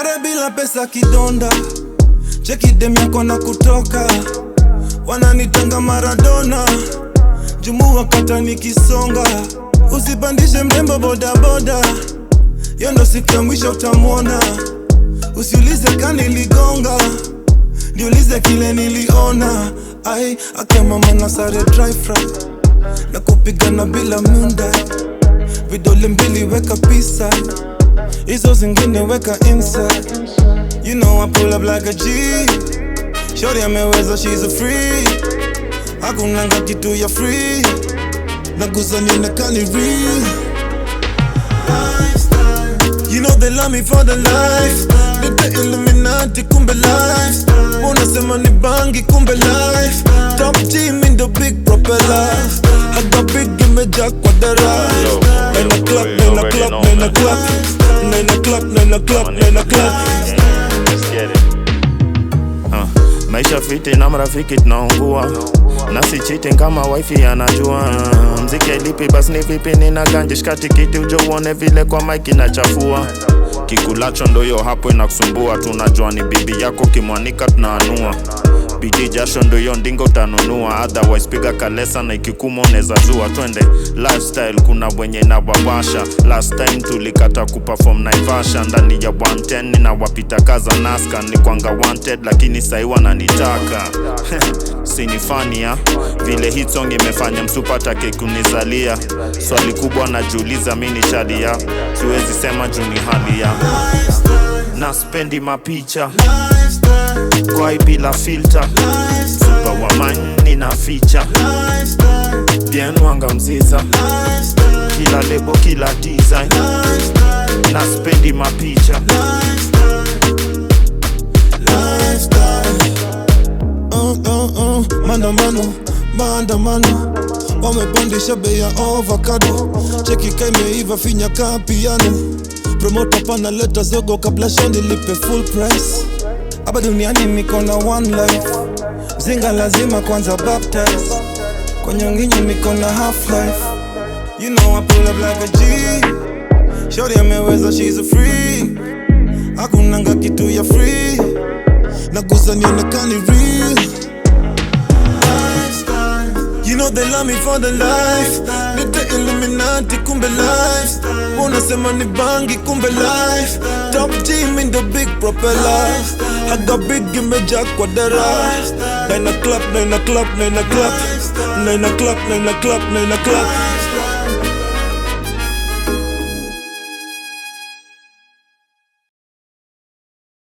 bure bila pesa kidonda cheki dem yako na kutoka wananitanga maradona jumu wakata nikisonga usipandishe mrembo bodaboda yo ndo siku ya mwisho utamwona usiulize kaniligonga niulize kile niliona ai akamama na sare dry fry na kupigana bila munda vidole mbili weka pisa hizo zingine weka inside you know I pull up like a G shorty ameweza she's a free hakunanga kitu ya free nagusa nionekani real You know they love me for the life Nite Illuminati kumbe life Unasema ni bangi kumbe life Top G mean the big propeller I got big imejaa kwa dara Yo, Nine yo, o'clock, you nine already o'clock, know, nine man. o'clock Nine o'clock, nine o'clock, nine o'clock Let's get it. Ah, maisha fiti na marafiki tunaungua nasi cheating kama wifi anajua mziki lipi basi ni vipi nina ganje shika tikiti uje uone vile kwa mike inachafua kikulacho ndoyo hapo inakusumbua tunajua ni bibi yako kimwanika tunaanua bidii jasho ndoyo ndingo utanunua otherwise piga kalesa na ikikuma unaweza zua twende lifestyle kuna wenye inawawasha last time tulikata kuperform naivasha ndani ya 110 ninawapita kaza naska ni kwanga wanted lakini sahi wananitaka sinifania vile hit song imefanya msupatake kunizalia swali kubwa najiuliza mi ni shadia siwezi sema juu ni hali ya na spendi mapicha kwai bila filter super wamani na ficha bien wanga mziza kila lebo kila design na spendi mapicha uh, uh, uh, maandamano maandamano wamepandisha bei ya ovakado cheki kaimeiva finya ka piano promota panaleta zogo kabla shandi lipe full price hapa duniani niko na one life mzinga lazima kwanza baptize kwa nyonginyi niko na half life you know I pull up like a G shorty ameweza she's a free hakunanga kitu ya free nagusa nionekani real You know they love me for the life Nite Illuminati kumbe life Unasema ni bangi kumbe life Top G mean the big propeller I got big imejaa kwa dara Nine o'clock, nine o'clock, nine o'clock Nine o'clock, nine o'clock, nine o'clock